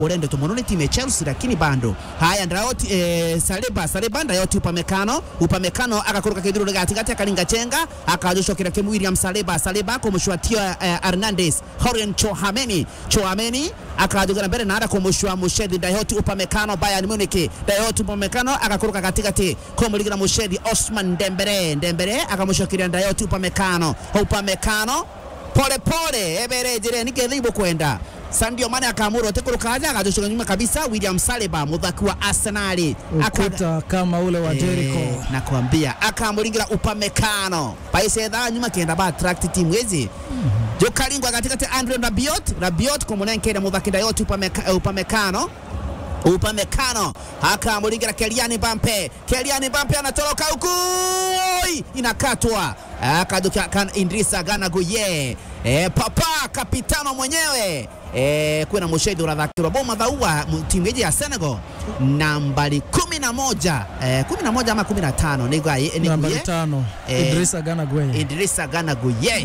urende tumono ni timu ya Chelsea lakini bando haya Ndayoti eh, Saliba Saliba Ndayoti upamekano upamekano akakuruka kidhuru katikati akalinga chenga akajoshokera kemu William Saliba Saliba kumushwatia eh, Hernandez Horian Chohameni Chohameni akajogana mbele na ada kumushwa Mushedi Ndayoti upamekano Bayern Munich Ndayoti upamekano akakuruka katikati kumuligira Mushedi Osman Dembele Dembele akamushokiria Ndayoti upamekano upamekano pole pole eberejere nikethibwo kwenda Sadio Mane akaamuru atekuruka aja akajoshoka nyuma kabisa William Saliba muthaki wa Arsenal Aka- ukuta kama ule wa Jericho. Eh, nakwambia akamuringira upamekano paisethaa nyuma kenda ba attract timu hizi jokalingwa katikati Andre Rabiot Rabiot kumunenkere muthaki Ndayoti upameka, upamekano upamekano akamuringira Kylian Mbappe Kylian Mbappe anatoroka huku Oi! inakatwa akajuka kan Idrissa Gana Gueye e, papa kapitano mwenyewe e, kwina mushedi urathakirwa boma thaua timu iji ya Senegal nambari kumi na moja e, kumi na moja ama kumi na tano niguye Nambari tano Eh, Idrissa Gana Gueye. Idrissa Gana Gueye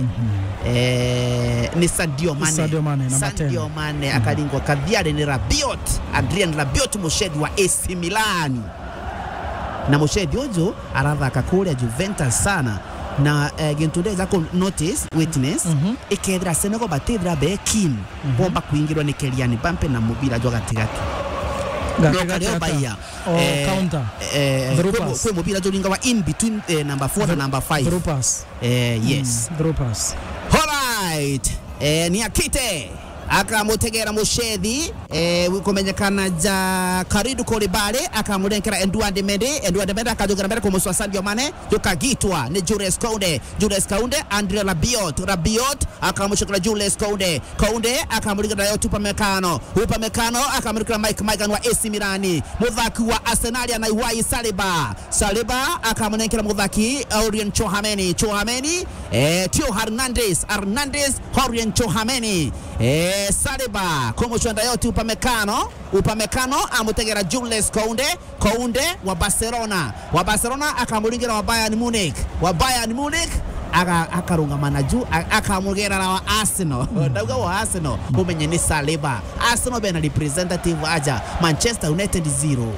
eh, ni Sadio Mane, Sadio Mane, namba Sadio 10. Mane akalingwa kadhiari ni Rabiot Adrien Rabiot mushedi wa AC Milan na mushedi uju arathaka kuria Juventus sana na eh, gintu ndeza ku notice witness Mhm. ikethira Senegal batithira be keen bomba kuingirwa ni Kylian Mbappe na mubira jwa gatigati Gatigati nokaleo hata- baia Oh, counter. eh, Through kwe mu- pass. kwe mubira jolinga wa in between eh, number 4 na number 5 Through pass. eh, yes Mm, through pass. Alright. Eh, ni akite akamutegera mushethi eh, kumenyekana ja karidu kolibale akamurenkera enduande mende enduande mende akajogera mbere kumuswa Sadio Mane jukagitwa ni Jules Kounde Jules Kounde Andre Rabiot Rabiot akamushokera Jules Kounde Kounde akamurikira nayo Upamecano Upamecano akamurikira Mike Maigana wa AC Milani muthaki wa Arsenal anaiwai Saliba Saliba akamunenkera muthaki Orien Chohameni Chohameni eh, Tio Hernandez Hernandez Orien Chohameni eh, Saliba kumushwanda yote Upamecano Upamecano amutegera Jules Kounde Kounde wa Barcelona wa Barcelona akamuringira wa Bayern Munich wa Bayern Munich aka- akarungamana juu a- akamugera na wa Arsenal ndauga wa Arsenal umenye ni Saliba Arsenal bena representative aja Manchester United zero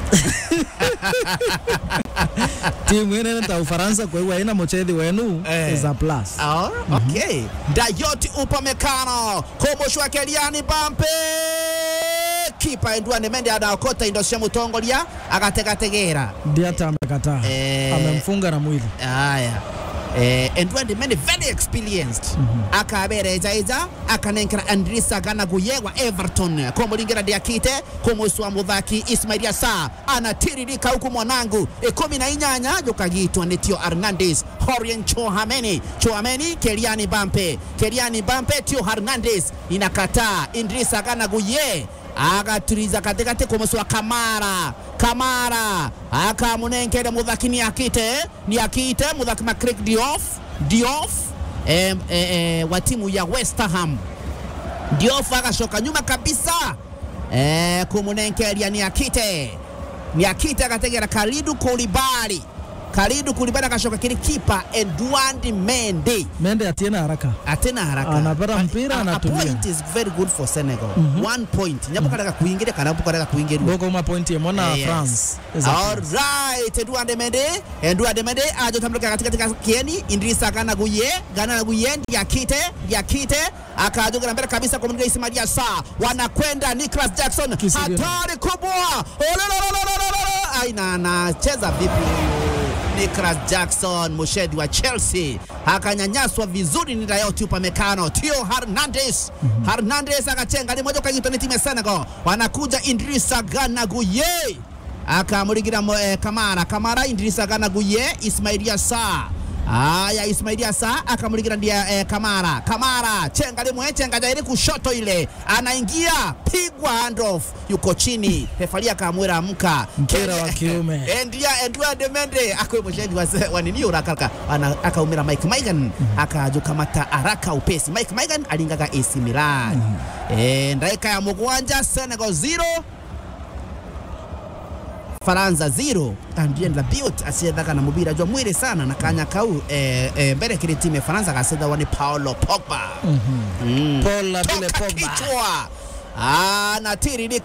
timu ine ta Ufaransa kwa hiyo haina mchethi wenu Eh. is a plus. Oh, okay. Dayoti Upamecano kumushwa Kylian Mbappe kipa Edouard Mendy anaokota indo cia mutongoria agategategera Diata amekataa. Eh. Amemfunga na mwili. aya eh, Edouard Mendy very experienced akabereja ija akanenkera Andrissa Gana Gueye wa Everton kumuringira Diakite kumuswa muthaki Ismail Assar anatiririka huku mwanangu ikumi na inyanya jukagitwa ni Tio Hernandez Horien Chohameni Chohameni Kylian Mbappe Kylian Mbappe Tio Hernandez inakataa Idrissa Gana Gueye agaturiza katikati kumuswa Kamara Kamara akamunenkere muthaki ni akite ni akite muthaki Macrack Diouf Diouf eh, eh, eh, wa timu ya West Ham Diouf agashoka nyuma kabisa eh, kumunenkeria ni akite ni akite akategera Kalidu Koulibaly Kalidu Koulibaly akashoka kiri kipa Edouard Mendy Mende atiena haraka. atena haraka Anapata But mpira, a- a anatulia. point is very good for Senegal one point nyapo kareka kuingiria kana hapo kareka kuingiria Boko uma point ya mwana Yes. France. is a plus. Alright, Edouard Mendy, Edouard Mendy ajotambuka katika katika kieni Idrissa Gana Gueye, Gana Gueye Diakite, Diakite akajoga mbele kabisa kwa mwingine Ismail Assar. Wanakwenda Nicholas Jackson. Kisigino. Hatari kubwa. Ololololololo. Aina anacheza vipi huyu? Nicholas Jackson mushedi wa Chelsea akanyanyaswa vizuri ni Dayot Upamecano. Tio Hernandez Hernandez akachenga limoja kagitwa ni timu ya Senegal. Wanakuja Idrissa Gana Gueye akamuringira mo- eh, Kamara Kamara Idrissa Gana Gueye Ismail Assar Aya, Ismail Assar akamuringira ndia eh, Kamara Kamara chenga limwe chenga jairi kushoto ile anaingia pigwa handoff yuko chini refari akamwira amka Mpira wa kiume. endia Edouard Mendy akwe mshahidi wa, wa nini urakaraka ana akaumira Mike Maignan akajukamata haraka upesi Mike Maignan alingaga AC Milan eh ndaika ya mugwanja Senegal 0 Faransa 0 Andrien Rabiot acethaga na mubira jwa mwiri sana na kanya kau eh, eh, mbere kiri timu ya Faransa gacetha wani Paulo Pogba mm. Paul la vile toka Pogba. kichwa anatiririka